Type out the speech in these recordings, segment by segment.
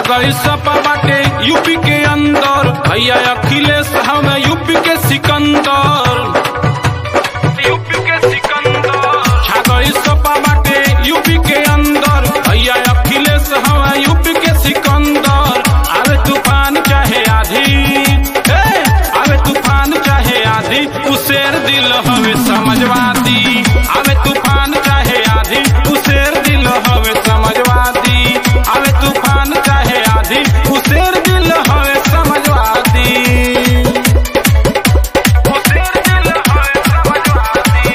गई सपा बाटे यूपी के अंदर भैया अखिलेश हमें यूपी के सिकंदर यूपी के सिकंदर छा गई सपा बाटे यूपी के अंदर भैया अखिलेश हमें यूपी के सिकंदर आवे तूफान चाहे आधी ए, आवे तूफान चाहे आधी उसेर दिल हवे समझवादी आवे तूफान चाहे आधी उसेर दिल हवे समझवादी आवे तूफान चाहे आधी उसेर दिल हवे समझवादी उसेर दिल हवे समझवादी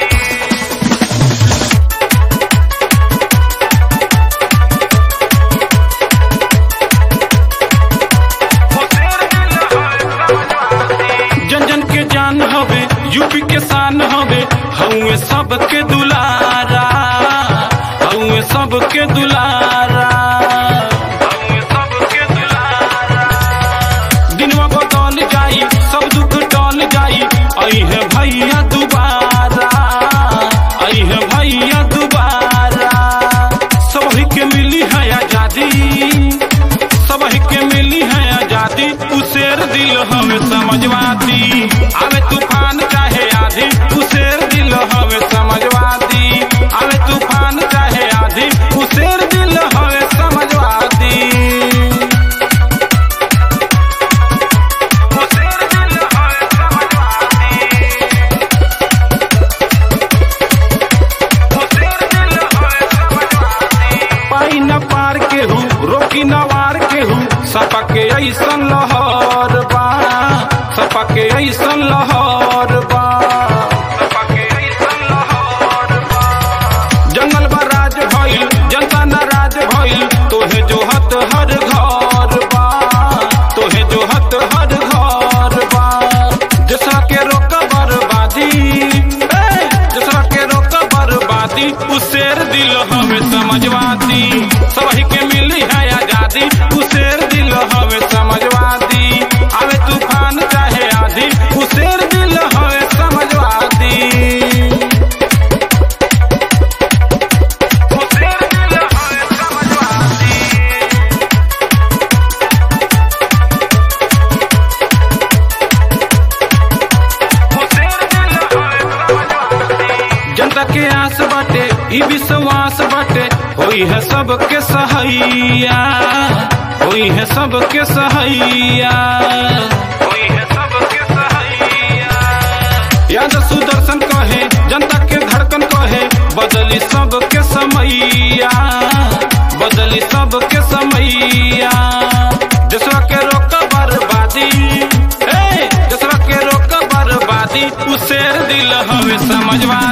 जन जन के जान हवे यूपी के शान हवे हउए सबके दुलारा हउए सबके दुलारा हउए सबके दुलारा दिनवा बदल जाई सब दुख टल जाई आई है भैया दोबारा आई है भैया दोबारा सभी के मिली है आजादी सबही के मिली है आजादी उसेर दिल हमें समझवादी आवे तूफान चाहे आधी उसेर दिल हमें समझवादी आवे तूफान चाहे आधी उसेर दिल हमें समझवादी उसेर दिल हमें समझवादी उसेर दिल हमें समझवादी पाई न पार के हूँ रोकी न वार के हूँ सपा के ऐसन लहर बा सपा के ऐसन लहर बा सपा के ऐसन लहर बा जंगल बा राज भइल जनता नाराज भइल तोहे जो हत हर घर बा तोहे जो हत हर घर बा जसरा के रोक बर्बादी ए, जसरा के रोक बर्बादी उसेर दिल हमें समझवादी सबही के मिली है आजादी उसेर दिल हमें समझवादी आवे तूफान चाहे आधी उसेर दिल हमें समझवादी उसेर दिल हमें समझवादी जनता के आस बाटे ई विश्वास बाटे होई है सबके सहैया होई है सबके सहैया होई है सबके सहैया याद सुदर्शन कहे जनता के धड़कन कहे बदली सबके समैया बदली सबके समैया दूसरा के रोक बर्बादी ए दूसरा के रोक बर्बादी उसेर दिल हवे समझवा